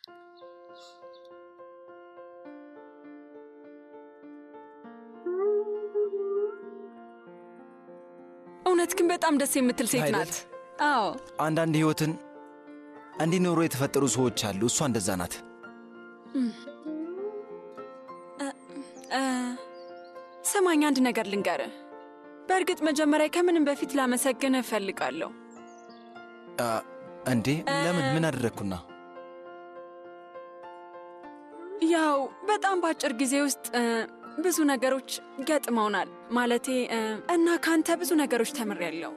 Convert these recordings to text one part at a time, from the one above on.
እውነት ግን በጣም ደስ የምትል ሴት አይደል? ናት። አዎ አንዳንድ ህይወትን እንዲኖሩ የተፈጠሩ ሰዎች አሉ። እሷ እንደዛ ናት። እ፣ ስማኝ አንድ ነገር ልንገርህ። በእርግጥ መጀመሪያ ከምንም በፊት ላመሰግንህ እፈልጋለሁ። አ፣ እንዴ ለምን? ምን አደረግኩና? ያው በጣም በአጭር ጊዜ ውስጥ እ፣ ብዙ ነገሮች ገጥመውናል። ማለቴ እ፣ እና ካንተ ብዙ ነገሮች ተምሬያለሁ።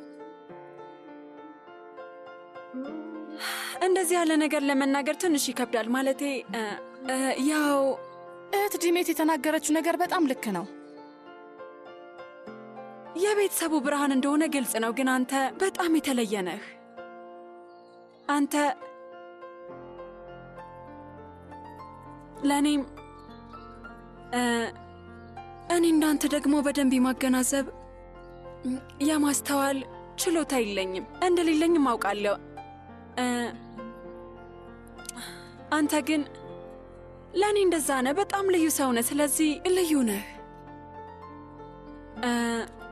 እንደዚህ ያለ ነገር ለመናገር ትንሽ ይከብዳል። ማለቴ እ፣ እ፣ ያው እህት ዲሜት የተናገረችው ነገር በጣም ልክ ነው። የቤተሰቡ ብርሃን እንደሆነ ግልጽ ነው። ግን አንተ በጣም የተለየ ነህ። አንተ ለእኔም እ፣ እኔ እንዳንተ ደግሞ በደንብ የማገናዘብ ም፣ የማስተዋል ችሎታ የለኝም። እንደሌለኝም አውቃለሁ። እ፣ አንተ ግን ለእኔ እንደዛ ነህ። በጣም ልዩ ሰው ነህ። ስለዚህ ልዩ ነህ። እ፣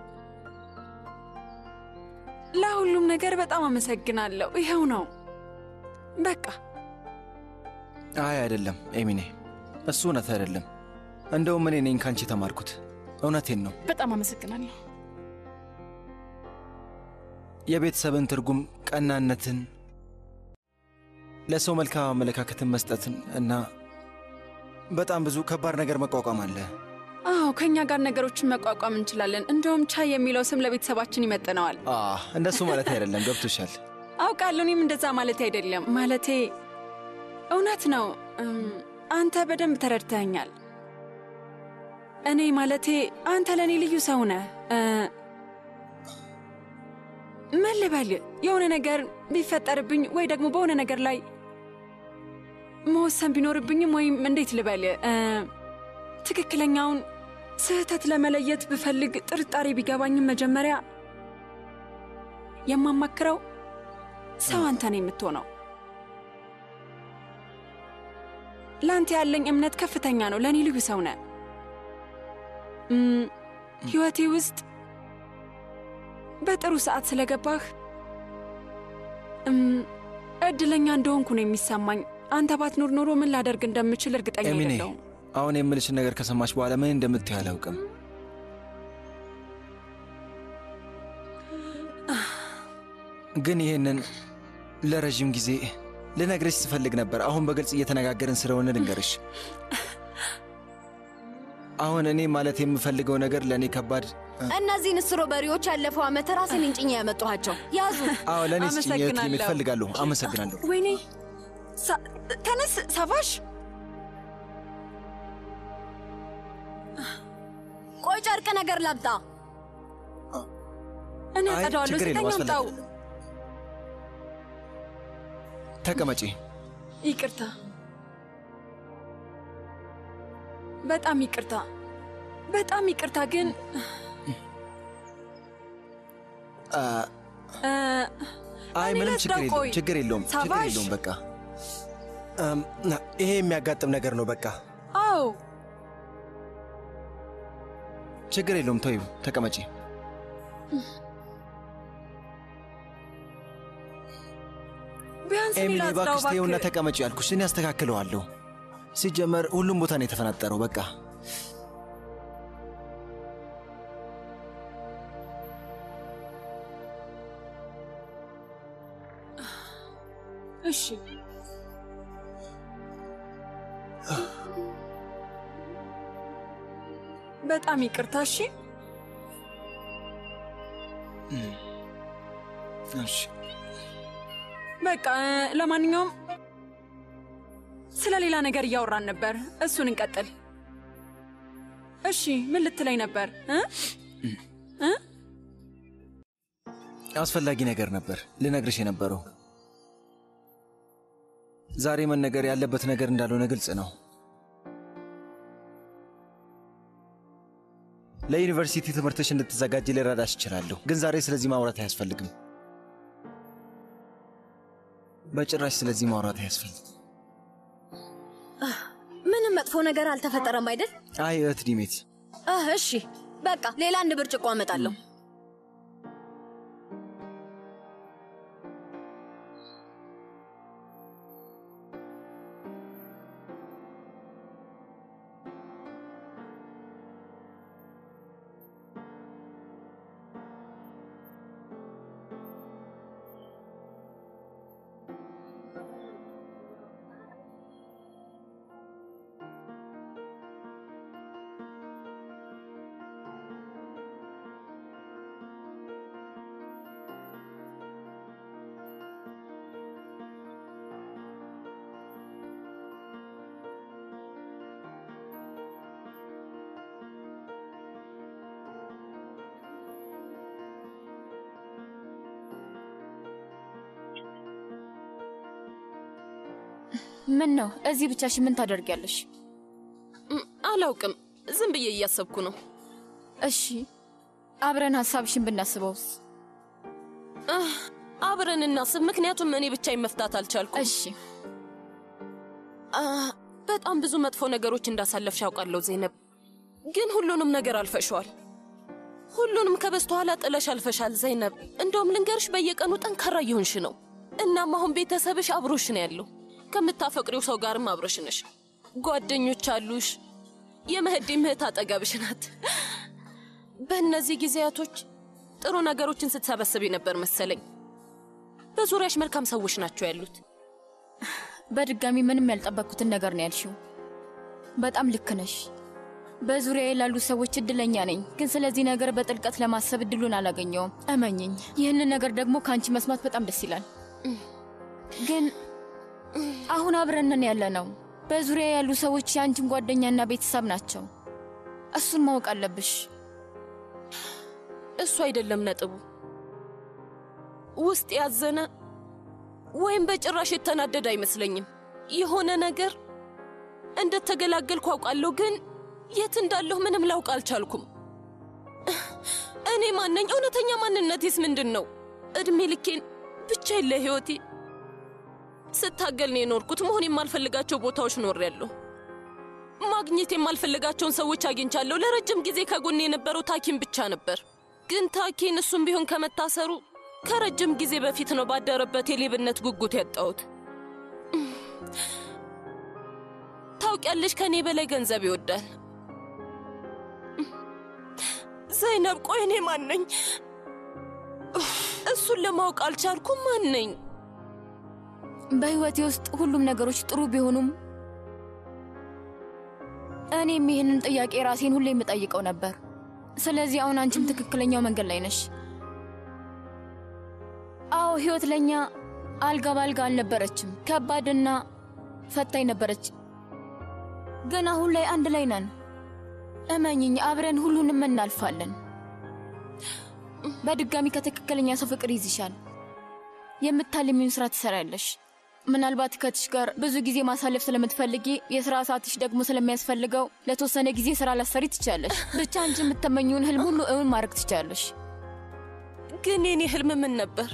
ለሁሉም ነገር በጣም አመሰግናለሁ። ይኸው ነው በቃ። አይ አይደለም ኤሚኔ፣ እሱ እውነት አይደለም። እንደውም እኔ ነኝ ካንቺ የተማርኩት። እውነቴን ነው። በጣም አመሰግናለሁ። የቤተሰብን ትርጉም፣ ቀናነትን፣ ለሰው መልካም አመለካከትን መስጠትን እና በጣም ብዙ ከባድ ነገር መቋቋም አለ። አዎ ከእኛ ጋር ነገሮችን መቋቋም እንችላለን። እንደውም ቻይ የሚለው ስም ለቤተሰባችን ይመጥነዋል። አ እንደሱ ማለት አይደለም። ገብቶሻል። አውቃለሁ። እኔም እንደዛ ማለት አይደለም። ማለቴ እውነት ነው። እም፣ አንተ በደንብ ተረድተኸኛል። እኔ ማለቴ አንተ ለእኔ ልዩ ሰው ነህ። እ፣ ምን ልበል፣ የሆነ ነገር ቢፈጠርብኝ ወይ ደግሞ በሆነ ነገር ላይ መወሰን ቢኖርብኝም ወይም እንዴት ልበል እ፣ ትክክለኛውን ስህተት ለመለየት ብፈልግ ጥርጣሬ ቢገባኝም መጀመሪያ የማማክረው ሰው አንተ ነው የምትሆነው። ለአንተ ያለኝ እምነት ከፍተኛ ነው። ለእኔ ልዩ ሰው ነህ። እም፣ ሕይወቴ ውስጥ በጥሩ ሰዓት ስለገባህ እም፣ እድለኛ እንደሆንኩ ነው የሚሰማኝ። አንተ ባትኖር ኖሮ ምን ላደርግ እንደምችል እርግጠኛ ኤሚኔ አይደለሁም። አሁን የምልሽን ነገር ከሰማች በኋላ ምን እንደምትይ አላውቅም። ግን ይህንን ለረዥም ጊዜ ልነግርሽ ስፈልግ ነበር። አሁን በግልጽ እየተነጋገርን ስለሆነ ልንገርሽ። አሁን እኔ ማለት የምፈልገው ነገር ለእኔ ከባድ እነዚህን ስትሮበሪዎች ያለፈው ዓመት ራሴን እንጭኛ ያመጣኋቸው ያዙ። አዎ ለእኔ ስጭኝ አመሰግናለሁ። ሊሚት እፈልጋለሁ። አመሰግናለሁ። ወይኔ ሳ- ተነስ ሳፋሽ። ቆይ ጨርቅ ነገር ላምጣ። እኔ አይ አጸዳዋለሁ። ችግር የለውም፣ ስተኛ አምጣው። አስፈላጊ ተቀመጪ። ይቅርታ፣ በጣም ይቅርታ፣ በጣም ይቅርታ። ግን አ፣ እ፣ አይ እኔ ምንም ላስዳው፣ ችግር የለውም፣ ቆይ። ችግር የለውም፣ ችግር ሳባሽ። የለውም። በቃ እም፣ ይሄ የሚያጋጥም ነገር ነው። በቃ አዎ ችግር የለውም። ተይው፣ ተቀመጪ። ቢያንስ እኔ ኤሚሊ ላጽዳው እባክሽ ተይውና እባክህ። ተቀመጪ ያልኩሽ እኔ አስተካክለዋለሁ። ሲጀመር ሁሉም ቦታ ነው የተፈናጠረው። በቃ እሺ በጣም ይቅርታ። እሺ እሺ በቃ እ፣ ለማንኛውም ስለ ሌላ ነገር እያወራን ነበር። እሱን እንቀጥል። እሺ ምን ልትለኝ ነበር እ? እ? አስፈላጊ ነገር ነበር ልነግርሽ የነበረው። ዛሬ መነገር ያለበት ነገር እንዳልሆነ ግልጽ ነው። ለዩኒቨርሲቲ ትምህርትሽ እንድትዘጋጅ ልረዳሽ እችላለሁ፣ ግን ዛሬ ስለዚህ ማውራት አያስፈልግም። በጭራሽ ስለዚህ ማውራት አያስፈልግም። መጥፎ ነገር አልተፈጠረም አይደል? አይ እህት ዲሜት፣ አህ እሺ፣ በቃ ሌላ አንድ ብርጭቆ አመጣለሁ። ምን ነው እዚህ ብቻሽን ምን ታደርጊያለሽ? እም፣ አላውቅም። ዝም ብዬ እያሰብኩ ነው። እሺ አብረን ሀሳብሽን ብናስበውስ? አህ፣ አብረን እናስብ። ምክንያቱም እኔ ብቻዬን መፍታት አልቻልኩም። እሺ አህ፣ በጣም ብዙ መጥፎ ነገሮች እንዳሳለፍሽ አውቃለሁ ዜነብ፣ ግን ሁሉንም ነገር አልፈሸዋል። ሁሉንም ከበስተኋላ ጥለሽ አልፈሻል ዘይነብ። እንደውም ልንገርሽ በየቀኑ ጠንካራ እየሆንሽ ነው። እናም አሁን ቤተሰብሽ አብሮሽ ነው ያለው። ከምታፈቅሪው ሰው ጋርም አብረሽ ነሽ። ጓደኞች አሉሽ። የመህዲ ምህት አጠገብሽ ናት። በእነዚህ ጊዜያቶች ጥሩ ነገሮችን ስትሰበስብ ነበር መሰለኝ። በዙሪያሽ መልካም ሰዎች ናቸው ያሉት። በድጋሚ ምንም ያልጠበቅኩትን ነገር ነው ያልሽው። በጣም ልክ ነሽ። በዙሪያዬ ላሉ ሰዎች እድለኛ ነኝ፣ ግን ስለዚህ ነገር በጥልቀት ለማሰብ እድሉን አላገኘውም። እመኝኝ፣ ይህንን ነገር ደግሞ ከአንቺ መስማት በጣም ደስ ይላል። ግን አሁን አብረንን ያለ ነው። በዙሪያ ያሉ ሰዎች የአንቺን ጓደኛና ቤተሰብ ናቸው። እሱን ማወቅ አለብሽ። እሱ አይደለም ነጥቡ። ውስጥ ያዘነ ወይም በጭራሽ የተናደደ አይመስለኝም። የሆነ ነገር እንደተገላገልኩ አውቃለሁ፣ ግን የት እንዳለሁ ምንም ላውቅ አልቻልኩም። እኔ ማነኝ? እውነተኛ ማንነቴስ ምንድን ነው? እድሜ ልኬን ብቻዬን ለሕይወቴ ስታገል ነው የኖርኩት። መሆን የማልፈልጋቸው ቦታዎች ኖሬያለሁ። ማግኘት የማልፈልጋቸውን ሰዎች አግኝቻለሁ። ለረጅም ጊዜ ከጎኔ የነበረው ታኪን ብቻ ነበር። ግን ታኪን እሱም ቢሆን ከመታሰሩ ከረጅም ጊዜ በፊት ነው ባደረበት የሌብነት ጉጉት ያጣሁት። ታውቂያለሽ፣ ከእኔ በላይ ገንዘብ ይወዳል። ዘይነብ፣ ቆይ እኔ ማን ነኝ? እሱን ለማወቅ አልቻልኩም። ማን ነኝ? በህይወቴ ውስጥ ሁሉም ነገሮች ጥሩ ቢሆኑም እኔም ይህንን ጥያቄ ራሴን ሁሌ የምጠይቀው ነበር። ስለዚህ አሁን አንቺም ትክክለኛው መንገድ ላይ ነሽ። አዎ ህይወት ለእኛ አልጋ ባልጋ አልነበረችም፣ ከባድና ፈታኝ ነበረች። ግን አሁን ላይ አንድ ላይ ነን። እመኝኝ፣ አብረን ሁሉንም እናልፋለን። በድጋሚ ከትክክለኛ ሰው ፍቅር ይዝሻል። የምታልሚውን ስራ ትሰሪያለሽ። ምናልባት ከትሽ ጋር ብዙ ጊዜ ማሳለፍ ስለምትፈልጊ የስራ ሰዓትሽ ደግሞ ስለሚያስፈልገው ለተወሰነ ጊዜ ስራ ላሰሪ ትችላለሽ። ብቻ አንቺ የምትመኘውን ህልም ሁሉ እውን ማድረግ ትችላለሽ። ግን የኔ ህልም ምን ነበር?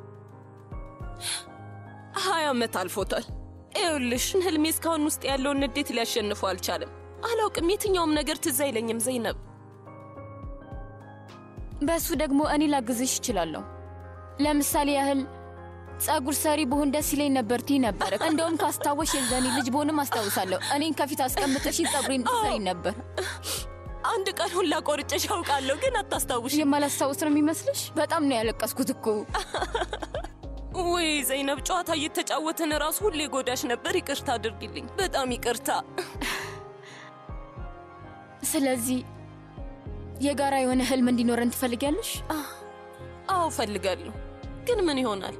ሀያ ዓመት አልፎታል። ይኸውልሽ ህልሜ እስካሁን ውስጥ ያለውን ንዴት ሊያሸንፈው አልቻለም። አላውቅም፣ የትኛውም ነገር ትዝ አይለኝም ዘይነብ። በእሱ ደግሞ እኔ ላግዝሽ እችላለሁ። ለምሳሌ ያህል ጸጉር ሰሪ ብሆን ደስ ይለኝ ነበር ትይ ነበር። እንደውም ካስታወሽ የዘኔ ልጅ ብሆንም አስታውሳለሁ። እኔን ከፊት አስቀምጠሽ ጸጉሬን ትሰሪ ነበር። አንድ ቀን ሁላ ቆርጬሽ አውቃለሁ፣ ግን አታስታውሽ። የማላስታውስ ነው የሚመስልሽ? በጣም ነው ያለቀስኩት እኮ። ወይ ዘይነብ፣ ጨዋታ እየተጫወትን ራሱ ሁሌ ጎዳሽ ነበር። ይቅርታ አድርጊልኝ፣ በጣም ይቅርታ። ስለዚህ የጋራ የሆነ ህልም እንዲኖረን ትፈልጊያለሽ? አዎ እፈልጋለሁ፣ ግን ምን ይሆናል?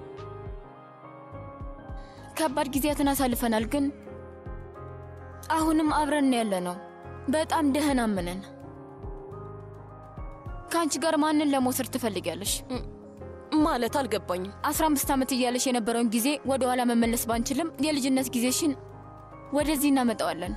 ከባድ ጊዜያትን አሳልፈናል፣ ግን አሁንም አብረን ያለ ነው። በጣም ደህናም ነን። ከአንቺ ጋር ማንን ለመውሰድ ትፈልጊያለሽ? ማለት አልገባኝም። አስራ አምስት ዓመት እያለሽ የነበረውን ጊዜ ወደ ኋላ መመለስ ባንችልም የልጅነት ጊዜሽን ወደዚህ እናመጣዋለን።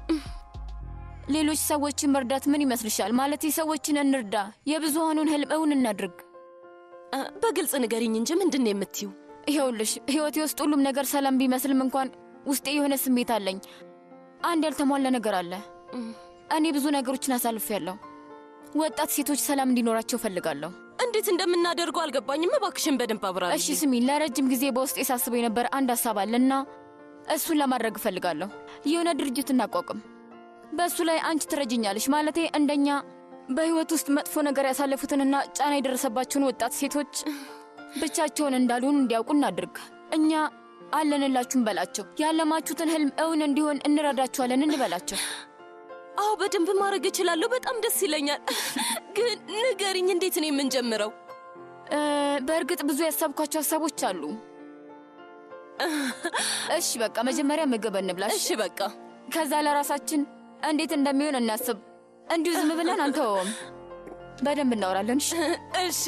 ሌሎች ሰዎችን መርዳት ምን ይመስልሻል? ማለት ሰዎችን እንርዳ፣ የብዙሃኑን ህልም እውን እናድርግ። እ፣ በግልጽ ንገሪኝ እንጂ ምንድን ነው የምትይው? ይኸውልሽ ህይወቴ ውስጥ ሁሉም ነገር ሰላም ቢመስልም እንኳን ውስጤ የሆነ ስሜት አለኝ። አንድ ያልተሟላ ነገር አለ። እኔ ብዙ ነገሮችን አሳልፌያለሁ። ወጣት ሴቶች ሰላም እንዲኖራቸው እፈልጋለሁ። እንዴት እንደምናደርገው አልገባኝም። እባክሽን በደንብ አብራሪ። እሺ ስሚ፣ ለረጅም ጊዜ በውስጤ ሳስበው የነበረ አንድ ሀሳብ አለና እሱን ለማድረግ እፈልጋለሁ። የሆነ ድርጅት እናቋቁም። በእሱ ላይ አንቺ ትረጅኛለሽ። ማለቴ እንደኛ በህይወት ውስጥ መጥፎ ነገር ያሳለፉትንና ጫና የደረሰባቸውን ወጣት ሴቶች ብቻቸውን እንዳልሆኑ እንዲያውቁ እናድርግ። እኛ አለንላችሁም በላቸው። ያለማችሁትን ህልም እውን እንዲሆን እንረዳችኋለን እንበላቸው። አዎ በደንብ ማድረግ እችላለሁ። በጣም ደስ ይለኛል። ግን ንገሪኝ፣ እንዴት ነው የምንጀምረው? እ፣ በእርግጥ ብዙ ያሰብኳቸው ሀሳቦች አሉ። እሺ በቃ መጀመሪያ ምግብ እንብላሽ። እሺ በቃ ከዛ ለራሳችን እንዴት እንደሚሆን እናስብ። እንዲሁ ዝም ብለን አንተወውም። በደንብ እናወራለን። እሺ? እሺ።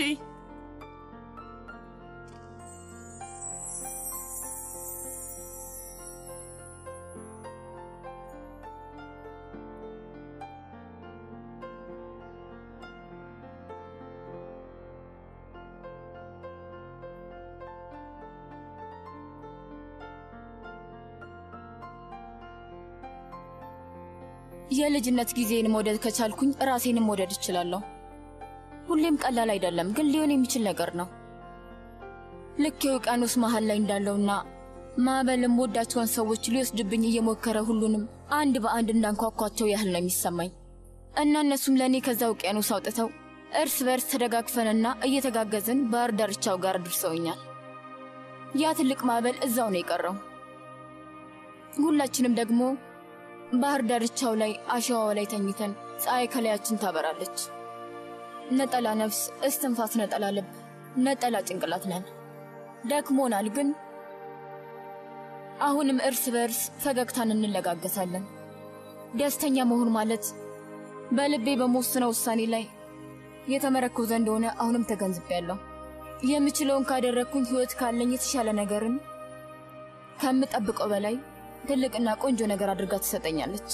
የልጅነት ጊዜን መውደድ ከቻልኩኝ ራሴንም መውደድ እችላለሁ። ሁሌም ቀላል አይደለም፣ ግን ሊሆን የሚችል ነገር ነው። ልክ የውቅያኖስ መሃል ላይ እንዳለውና ማዕበልም ወዳቸውን ሰዎች ሊወስድብኝ እየሞከረ ሁሉንም አንድ በአንድ እንዳንኳኳቸው ያህል ነው የሚሰማኝ እና እነሱም ለእኔ ከዛ ውቅያኖስ አውጥተው እርስ በርስ ተደጋግፈንና እየተጋገዝን ባህር ዳርቻው ጋር አድርሰውኛል። ያ ትልቅ ማዕበል እዛው ነው የቀረው። ሁላችንም ደግሞ ባህር ዳርቻው ላይ አሸዋው ላይ ተኝተን ፀሐይ ከላያችን ታበራለች። ነጠላ ነፍስ፣ እስትንፋስ፣ ነጠላ ልብ፣ ነጠላ ጭንቅላት ነን። ደክሞናል፣ ግን አሁንም እርስ በእርስ ፈገግታን እንለጋገሳለን። ደስተኛ መሆን ማለት በልቤ በመወስነው ውሳኔ ላይ የተመረኮዘ እንደሆነ አሁንም ተገንዝቤያለሁ። የምችለውን ካደረግኩኝ ሕይወት ካለኝ የተሻለ ነገርን ከምጠብቀው በላይ ትልቅና ቆንጆ ነገር አድርጋ ትሰጠኛለች።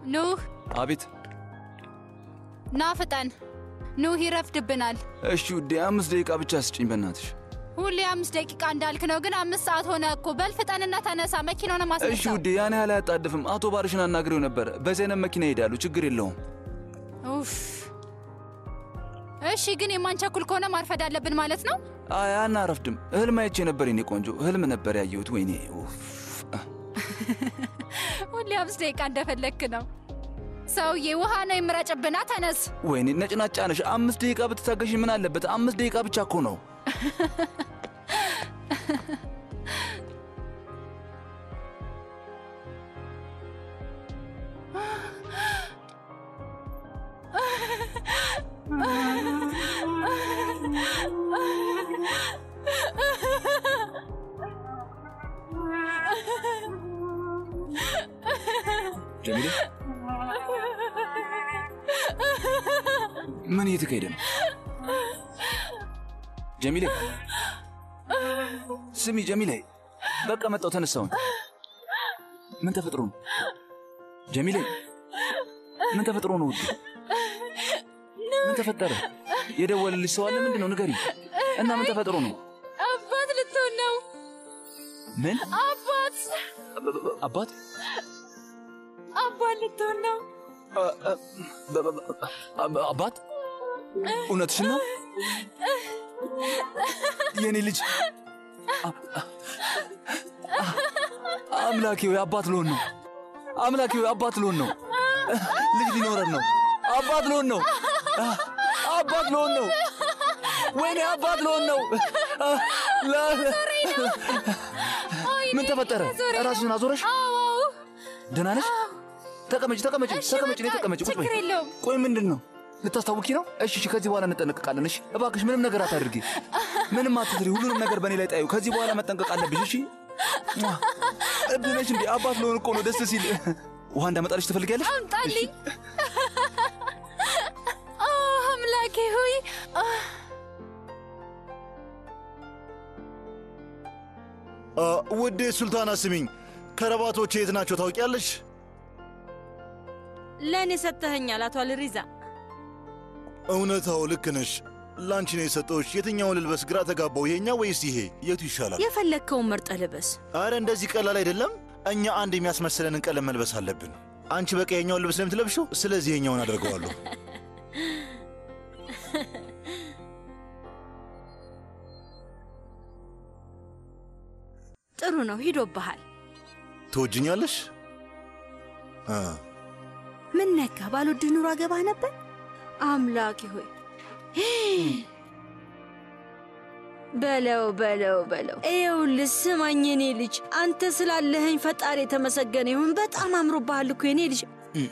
ኑህ አቤት። ና ፍጠን። ኑህ ይረፍድብናል። እሺ ውዴ፣ አምስት ደቂቃ ብቻ ስጭኝ በእናትሽ። ሁሌ አምስት ደቂቃ እንዳልክ ነው፣ ግን አምስት ሰዓት ሆነ እኮ። በል ፍጠንና ተነሳ፣ መኪናውን እሺ ማስነሳው። ውዴ፣ ያን ያህል አያጣድፍም። አቶ ባርሽን አናግሬው ነበረ። በዚህ አይነት መኪና ይሄዳሉ፣ ችግር የለውም። ኡፍ። እሺ፣ ግን የማንቸኩል ከሆነ ማርፈድ አለብን ማለት ነው? አይ አናረፍድም። ህልም አይቼ ነበር የኔ ቆንጆ፣ ህልም ነበር ያየሁት። ወይኔ ኡፍ። ሁሌ አምስት ደቂቃ እንደፈለግክ ነው። ሰውዬ ውሃ ነው የምረጭብና፣ ተነስ። ወይኔ ነጭናጫ ነሽ። አምስት ደቂቃ ብትታገሽ ምን አለበት? አምስት ደቂቃ ብቻ እኮ ነው። ጀሚሌ ምን እየተካሄደ ነው? ጀሚሌ ስሚ፣ ጀሚሌ በቃ መጣው፣ ተነሳውን። ምን ተፈጥሮ ነው? ጀሚሌ ምን ተፈጥሮ ነው? ውድ ምን ተፈጠረ? የደወለልሽ ሰው አለ? ምንድን ነው ንገሪ። እና ምን ተፈጥሮ ነው? አባት ልትሆን ነው። ምን አባት አባት አባት ልትሆን ነው። አባት እውነትሽን ነው? የኔ ልጅ አምላኬ ወይ አባት ልሆን ነው። አምላኬ ወይ አባት ልሆን ነው። ልጅ ሊኖረን ነው። አባት ልሆን ነው። አባት ልሆን ነው። ወይኔ አባት ልሆን ነው። ምን ተፈጠረ? ራስሽን አዞረሽ? ደህና ነሽ? ተቀመጭ፣ ተቀመጭ፣ ተቀመጭ፣ ነይ ተቀመጭ። ቁጭ በይ። ችግር የለውም። ቆይ ምንድን ነው ልታስታውቂ ነው? እሺ፣ እሺ፣ ከዚህ በኋላ እንጠነቀቃለን። እሺ፣ እባክሽ ምንም ነገር አታድርጊ፣ ምንም አትስሪ። ሁሉንም ነገር በእኔ ላይ ጣዩ። ከዚህ በኋላ መጠንቀቅ አለብሽ። እሺ፣ እብድ ነሽ እንዴ? አባት ለሆን እኮ ነው ደስ ሲል። ውሃ እንዳመጣልሽ ትፈልጊያለሽ? አምጣልኝ። ኦ አምላኬ ሆይ አ፣ ውዴ ሱልታና ስሚኝ፣ ከረባቶቼ የት ናቸው ታውቂያለሽ? ለእኔ ሰጥተኸኛል አቶ አልሪዛ። እውነታው ልክ ነሽ። ላንቺ ነው የሰጠሁሽ። የትኛውን ልልበስ ግራ ተጋባው። ይሄኛው ወይስ ይሄ? የቱ ይሻላል? የፈለግከውን መርጠህ ልበስ። አረ እንደዚህ ቀላል አይደለም። እኛ አንድ የሚያስመስለንን ቀለም መልበስ አለብን። አንቺ በቃ የኛውን ልብስ ለምትለብሽው፣ ስለዚህ የኛውን አደርገዋለሁ። ጥሩ ነው፣ ሂዶብሃል። ትወጅኛለሽ? አ ምን ነካ? ባልወድህ ኑሮ አገባህ ነበር። አምላኬ ሆይ በለው በለው በለው። ይኸውልህ ስማኝ የኔ ልጅ፣ አንተ ስላለኸኝ ፈጣሪ የተመሰገነ ይሁን። በጣም አምሮብሃል እኮ የኔ ልጅ።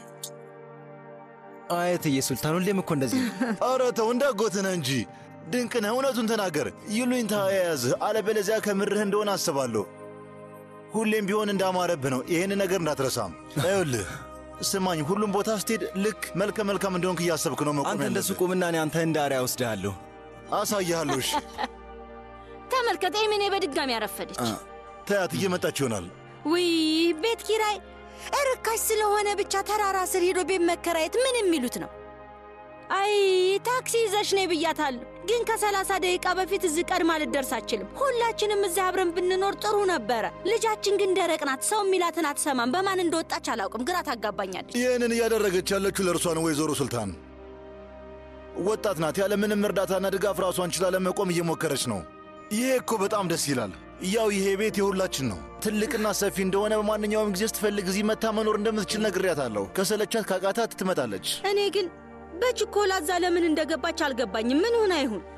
አየትዬ ሱልታን ሁሌም እኮ እንደዚህ ነው። ኧረ ተው እንዳጎትህ ነህ እንጂ ድንቅ ነህ። እውነቱን ተናገር። ይሉኝታ የያዝህ፣ አለበለዚያ ከምርህ እንደሆነ አስባለሁ። ሁሌም ቢሆን እንዳማረብህ ነው። ይህን ነገር እንዳትረሳም። ይኸውልህ ስማኝ፣ ሁሉም ቦታ ስትሄድ ልክ መልከ መልካም እንደሆንክ እያሰብክ ነው መቆም አንተ እንደሱ ያለብህ። ቁምና እኔ አንተ እንደ አርአያ ወስድሃለሁ። አሳይሃለሁ። እሺ ተመልከት፣ ኤሚኔ በድጋሚ ያረፈደች። ተያት፣ እየመጣች ይሆናል። ውይ ቤት ኪራይ እርካሽ ስለሆነ ብቻ ተራራ ስር ሄዶ ቤት መከራየት ምን የሚሉት ነው? አይ ታክሲ ይዘሽ ነይ ብያታለሁ፣ ግን ከሰላሳ ደቂቃ በፊት እዚህ ቀድማ ልደርስ አችልም። ሁላችንም እዚህ አብረን ብንኖር ጥሩ ነበረ። ልጃችን ግን ደረቅ ናት፣ ሰው የሚላትን አትሰማም። በማን እንደወጣች አላውቅም፣ ግራ ታጋባኛለች። ይህንን እያደረገች ያለችው ለእርሷ ነው። ወይዘሮ ሱልታን ወጣት ናት። ያለ ምንም እርዳታና ድጋፍ ራሷን ችላ ለመቆም እየሞከረች ነው። ይሄ እኮ በጣም ደስ ይላል። ያው ይሄ ቤት የሁላችን ነው። ትልቅና ሰፊ እንደሆነ በማንኛውም ጊዜ ስትፈልግ እዚህ መታ መኖር እንደምትችል ነግሬያታለሁ። ከሰለቻት ካቃታት ትመጣለች። እኔ ግን በችኮላ እዛ ለምን እንደገባች አልገባኝም። ምን ሆና ይሁን